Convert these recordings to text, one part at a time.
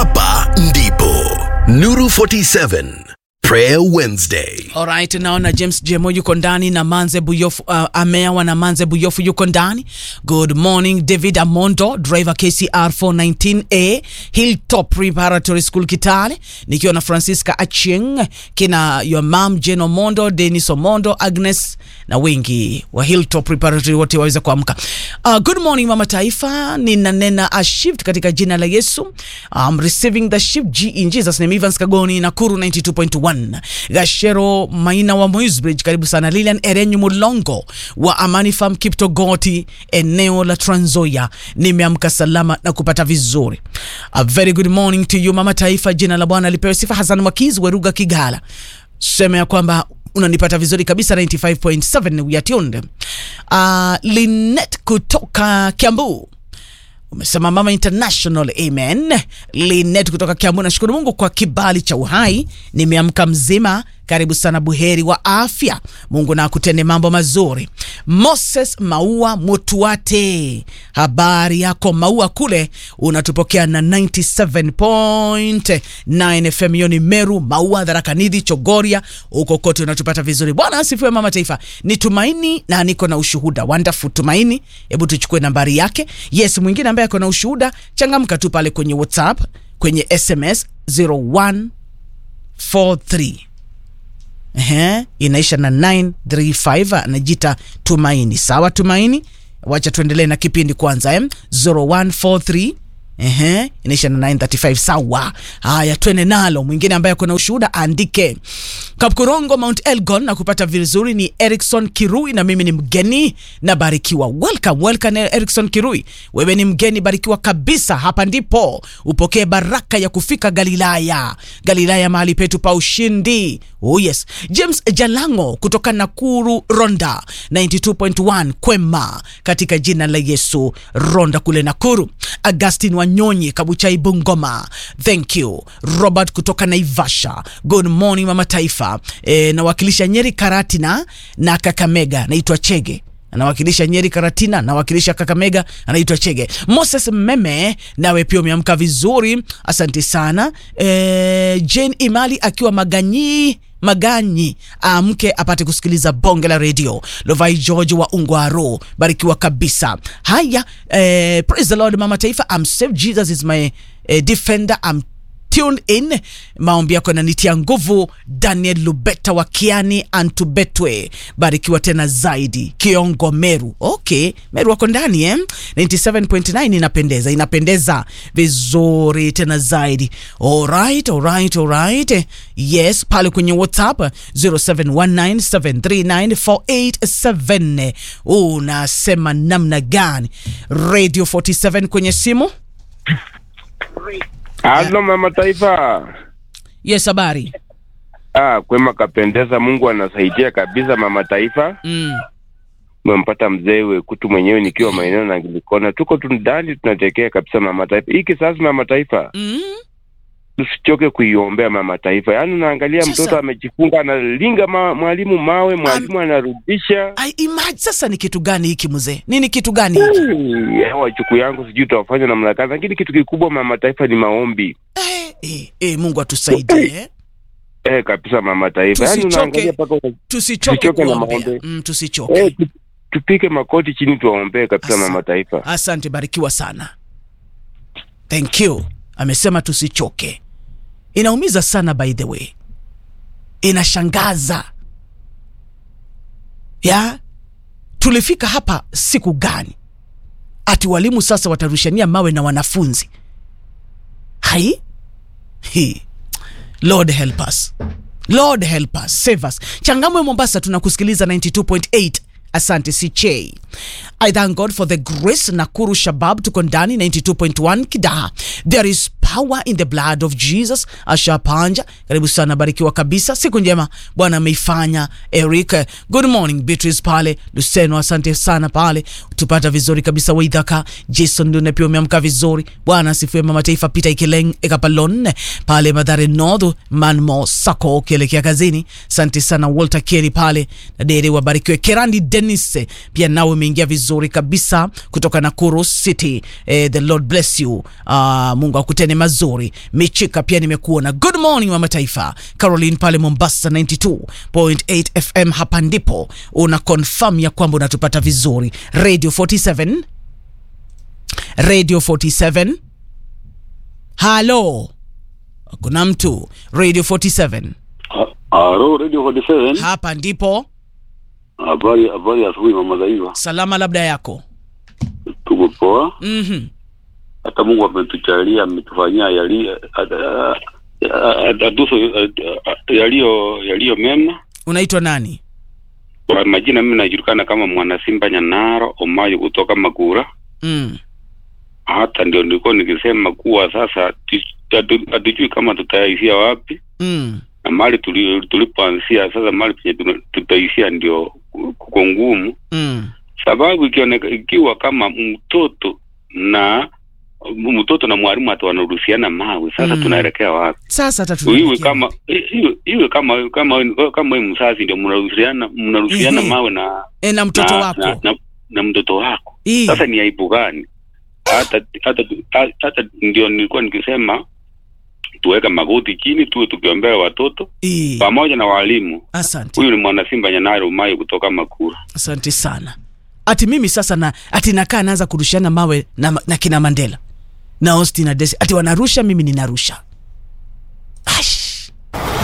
hapa ndipo Nuru 47 Prayer Wednesday. Alright, naona James Jemo yuko ndani na Manze Buyofu, uh, ameawa na Manze Buyofu yuko ndani. Good morning David Amondo, driver KCR 419A, Hilltop Preparatory School Kitale, nikiwa na Francisca Achieng, kina your mom Jane Omondo, Dennis Omondo, Agnes na wengi wa Hilltop Preparatory wote waweze kuamka. Uh, good morning mama taifa, ninanena a shift katika jina la Yesu. I'm receiving the shift G in Jesus name. Evans Kagoni Nakuru 92.1 Gashero Maina wa Moisbridge, karibu sana. Lilian Erenyu Mulongo wa Amani Farm Kiptogoti, eneo la Trans Nzoia, nimeamka salama na kupata vizuri. A very good morning to you mama taifa, jina la Bwana lipewe sifa. Hassan Makizi Weruga Kigala, sema ya kwamba unanipata vizuri kabisa 95.7 we are tuned. Uh, Linet kutoka Kiambu umesema mama international amen. Linet kutoka Kiambu, nashukuru Mungu kwa kibali cha uhai, nimeamka mzima. Karibu sana, buheri wa afya. Mungu na akutende mambo mazuri. Moses Maua Mutuate, habari yako Maua kule unatupokea na 97.9 FM. Hiyo ni Meru, Maua, Dharakanidhi, Chogoria, huko kote unatupata vizuri. Bwana asifiwe mama taifa. Ni Tumaini na niko na ushuhuda. Wonderful Tumaini, hebu tuchukue nambari yake. Yes, mwingine ambaye ako na ushuhuda, changamka tu pale kwenye WhatsApp, kwenye SMS 0143 Ehe, inaisha na 935 anajita Tumaini. Sawa Tumaini, wacha tuendelee na kipindi kwanza eh? 0143 Ehe, inaisha na 935 sawa. Haya, twende nalo. Mwingine ambaye kuna ushuhuda andike. Kapkorongo Mount Elgon na kupata vizuri ni Erikson Kirui na mimi ni mgeni na barikiwa. Welcome, welcome Erikson Kirui. Wewe ni mgeni barikiwa kabisa. Hapa ndipo upokee baraka ya kufika Galilaya. Galilaya mahali petu pa ushindi. Oh yes. James Jalango kutoka Nakuru Ronda 92.1 Kwema katika jina la Yesu Ronda kule Nakuru. Augustin Wanyonyi Kabuchai Bungoma. Thank you. Robert kutoka Naivasha. Good morning mama taifa. E, nawakilisha Nyeri Karatina na Kakamega. Naitwa Chege anawakilisha Nyeri Karatina, anawakilisha Kakamega, anaitwa Chege. Moses Meme, nawe pia umeamka vizuri, asante sana. E, Jane Imali akiwa Maganyi Maganyi amke apate kusikiliza bonge la redio. Lovai George wa Ungwaro, barikiwa kabisa. Haya, eh, praise the Lord mama taifa. I'm saved, Jesus is my eh, defender. I'm tuned in. Maombi yako yananitia nguvu. Daniel Lubeta wa Kiani Antubetwe, barikiwa tena zaidi. Kiongo Meru, okay, Meru wako ndani eh? 97.9 inapendeza, inapendeza vizuri tena zaidi. Alright, alright, alright. Yes, pale kwenye WhatsApp 0719739487 unasema namna gani? Radio 47 kwenye simu. Halo mama taifa. Yes, habari. Ah, kwema kapendeza, Mungu anasaidia kabisa mama taifa. Mm. Umempata mzee Wekutu mwenyewe nikiwa maeneo na Gilikona, tuko tu ndani tunatekea kabisa mama taifa. Hii kisasi mama taifa, Mm. tusichoke kuiombea mama taifa. Yaani unaangalia Sasa- mtoto amejifunga analinga ma, mwalimu mawe, mwalimu anarudisha. I imagine sasa ni kitu gani hiki mzee? Nini kitu gani hiki? Hey, wachuku yangu sijui tutawafanya namna gani, lakini kitu kikubwa mama taifa ni maombi. Eh, eh, eh, Mungu atusaidie. eh. Eh, kabisa mama taifa. Yaani Tusichoke. unaangalia mpaka una- Tusichoke Tusichoke na kuombea. maombi. Mm, tusichoke. eh, tu- tupike makoti chini tuwaombee kabisa Asa- mama taifa. Asante, barikiwa sana. Thank you. Amesema tusichoke. Inaumiza sana by the way. Inashangaza. Ya? Tulifika hapa siku gani? Ati walimu sasa watarushania mawe na wanafunzi. Hai? Hii. Lord help us. Lord help us, save us. Changamwe Mombasa tunakusikiliza 92.8. Asante CJ. I thank God for the grace. Nakuru Shabab tuko ndani 92.1 Kidaha. There is power in the blood of Jesus. Asha Panja, karibu sana, barikiwa kabisa. Siku njema Bwana ameifanya. Eric, good morning. Beatrice pale Luseno, asante sana pale, tupata vizuri kabisa. Waidhaka Jason ndio pia umeamka vizuri. Bwana asifiwe. Mama Taifa Peter Ikeleng Ekapalon pale Madhare North Manmo Sako ukielekea kazini. Asante sana Walter Kelly pale na Dere, wabarikiwe. Kerandi Dennis pia nawe umeingia vizuri kabisa kutoka Nakuru City. Eh, the Lord bless you. Uh, Mungu akutene mazuri. Michika pia nimekuona. Good morning mama taifa. Caroline pale Mombasa 92.8 FM, hapa ndipo una confirm ya kwamba unatupata vizuri. Radio 47 Radio 47 halo, kuna mtu Radio 47 Halo, Radio 47. hapa ndipo. Habari habari ya asubuhi mama Zaiva. Salama labda yako. Tuko poa. Mhm. Hata Mungu ametujalia ametufanyia yali atuso yaliyo yaliyo mema. Unaitwa nani? Kwa majina mimi najulikana kama mwana Simba Nyanaro Omayo kutoka Magura. Mm. Hata ndio nilikuwa nikisema kuwa sasa tu- hatu- hatujui kama tutaishia wapi Mm. na mahali tuli- tulipoanzia sasa, mahali penye tuna- tutaishia ndio kuko ngumu. Mm. sababu ikioneka, ikiwa kama mtoto na mtoto na mwalimu hata wanaruhusiana mawe sasa Mm. tunaelekea wapi Sasa hata iwe tunaelekea kama iwe, iwe kama kama kama wewe mzazi ndio mnaruhusiana mnaruhusiana Ehe. mawe na e, na mtoto na, wako na, na, na mtoto wako Ii. sasa ni aibu gani hata hata hata, hata ndio nilikuwa nikisema tuweka magoti chini tuwe tukiombea watoto Ii. pamoja na walimu Asante, huyu ni mwana Simba Nyanaro Umayo kutoka Makura asante sana. Ati mimi sasa na ati nakaa naanza kurushiana mawe na, na kina Mandela na Austin na Desi, ati wanarusha, mimi ninarusha. Ash.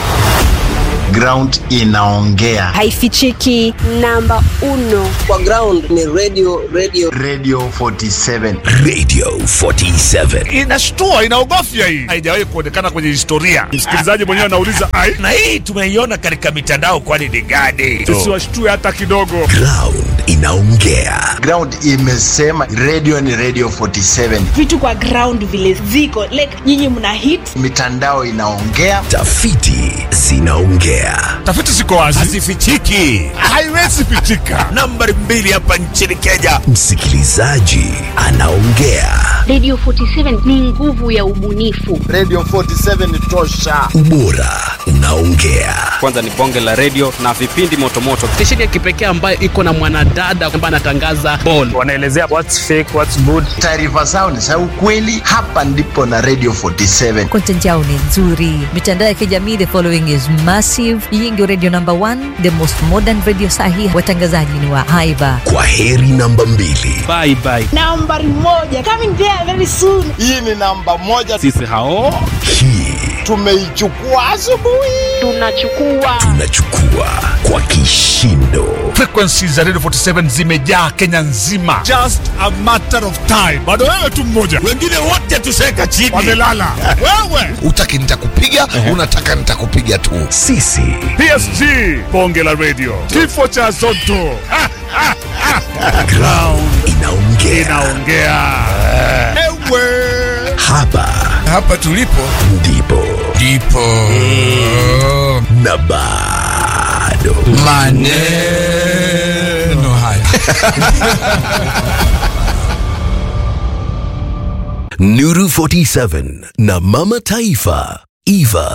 ground inaongea haifichiki namba uno kwa ground ni radio radio radio 47 Radio 47. inashtua inaogofya hii haijawahi kuonekana kwenye historia msikilizaji mwenyewe anauliza ai na hii tumeiona katika mitandao kwani ni gani tusiwashtue hata kidogo Ground inaongea. ground imesema radio ni radio 47 vitu kwa ground vile ziko like nyinyi mna hit mitandao inaongea Tafiti zinaongea. tafiti ziko wazi hazifichiki haiwezi pichika nambari mbili hapa nchini kenya Msikilizaji anaongea. Radio 47 ni nguvu ya ubunifu. radio 47 tosha Ubora unaongea. kwanza ni bonge la redio na vipindi motomoto stesheni ya kipekee ambayo iko na mwanadada ambaye anatangaza ball wanaelezea what's fake what's good taarifa zao ni za ukweli hapa ndipo na radio 47 content yao ni nzuri mitandao ya kijamii the following is massive hii ndio radio number one the most modern radio sahi watangazaji ni wa haiba Kwa heri namba mbili. bye bye nambari moja coming there very soon hii ni namba moja sisi hao Hii tumeichukua asubuhi Tunachukua tunachukua kwa kishindo. frequencies za radio 47 zimejaa kenya nzima just a matter of time bado wewe tu mmoja wengine wote tuseka chini wamelala wewe utaki nitakupiga unataka nitakupiga tu Sisi psg bonge la radio kifo cha zoto Ha, ha, ha. ground inaongea. inaongea ewe Hapa hapa tulipo ndipo ndipo na bado maneno haya Nuru 47 na Mama Taifa Eva